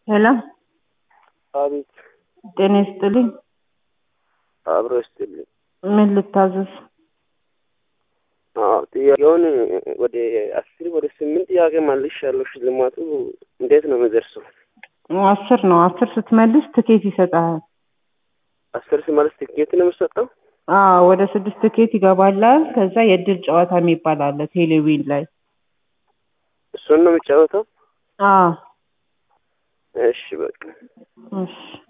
ሄሎ አቤት ጤና ይስጥልኝ። አብሮ ይስጥልኝ። ምን ልታዘዝ? አዎ ጥያቄውን ወደ አስር ወደ ስምንት ጥያቄ መልሻለሁ። ሽልማቱ እንዴት ነው የሚደርሰው? አስር ነው። አስር ስትመልስ ትኬት ይሰጥሃል። አስር ሲመልስ ትኬት ነው የሚሰጠው? አዎ ወደ ስድስት ትኬት ይገባላል። ከዛ የእድል ጨዋታ የሚባል አለ ቴሌቪዥን ላይ። እሱን ነው የሚጫወተው? አዎ እሺ በቃ እሺ